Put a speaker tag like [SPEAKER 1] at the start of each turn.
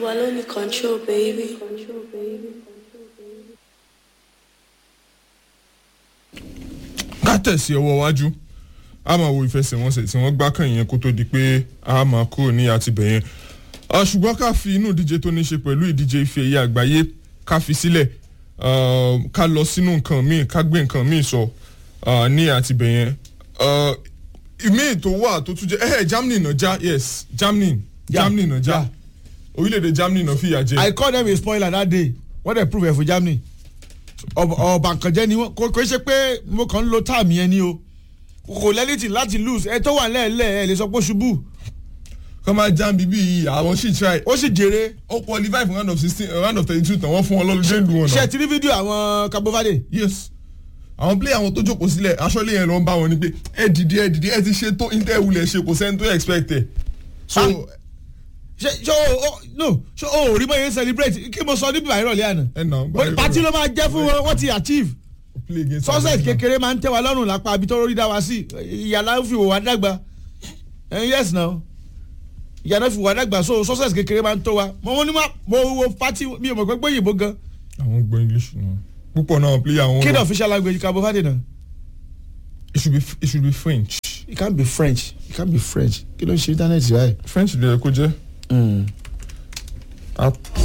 [SPEAKER 1] Wallow ní control, baby.
[SPEAKER 2] ká tẹ̀sí ọwọ́ wájú a máa wo ìfẹsẹ̀wọnsẹ̀ tí wọ́n gbá kàn yẹn kó tó di pé a máa kúrò ní àtibẹ̀ yẹn Ah, ṣùgbọ́n ká fi inú ìdíje tó ní ṣe pẹ̀lú ìdíje ife ẹ̀yẹ àgbáyé ká fi sílẹ̀ Ah, ká lọ sínú nǹkan míì ká gbé nǹkan míì sọ ah, ní àtibẹ̀ yẹn Ah, ìmíì tó wà tó tún jẹ́ ẹ̀hẹ̀ Germany náà já yes Germany
[SPEAKER 3] Yeah,
[SPEAKER 2] Germany náà já
[SPEAKER 3] yeah.
[SPEAKER 2] orílẹ̀-èdè Germany náà fìyà jẹ
[SPEAKER 3] I call them a spoiler that day wọ́n dẹ̀ prove ẹ̀ fún Germany ọ̀bànkànjẹ́ ni wọ́n kò kò ṣe pé mo kàn ń lo táàmì yẹn ni o kò lẹ́nìtì láti lose ẹ tó wà lẹ́ẹ̀lẹ́ ẹ lè sọ pé ó ṣubú
[SPEAKER 2] kọ́ máa já bíbí yìí àwọn sì try
[SPEAKER 3] ó sì jèrè
[SPEAKER 2] ó qualify for round of sixteen round of thirty two tán wọ́n fún wọn lọ́lọ́dẹ́ ìlú wọn
[SPEAKER 3] ṣe
[SPEAKER 2] náà.
[SPEAKER 3] ti rí fídíò àwọn Cabo Verde
[SPEAKER 2] yes àwọn player àwọn tó jókòó sílẹ̀ aṣọ́lé yẹn ló ń bá wọn ni pé ẹ dìde ẹ dìde ẹ ti ṣe tó inter wulẹ̀ ṣe kò sẹ́ni tó expect ẹ̀. so
[SPEAKER 3] Ah. ṣe ṣe o o no ṣe o ò rí bóyá celebrate kí mo sọ níbi àìrọ̀lẹ́ àná
[SPEAKER 2] ẹ nà
[SPEAKER 3] Mo ní pati ló máa jẹ́ fún wọn wọ́n ti achieve
[SPEAKER 2] play against
[SPEAKER 3] success
[SPEAKER 2] Argentina.
[SPEAKER 3] kékeré máa ń tẹ́ wa lọ́rùn lápá àbí tó rí dá wa sí ìyàlá ń fi wò wá dàgbà Eh, yes now ìyàlá fi wò wá dàgbà so success kékeré máa ń tó wa mo mo ní ma mo wo pati mi ò mọ̀ pé pé yìnbó gan
[SPEAKER 2] àwọn gbọ́ english náà púpọ̀ náà player àwọn.
[SPEAKER 3] kí ni official language Cabo Verde náà
[SPEAKER 2] it should be it should be french.
[SPEAKER 3] it can be French it can be French kí ló ń ṣe internet báyìí.
[SPEAKER 2] french lè kó jẹ́. Ah,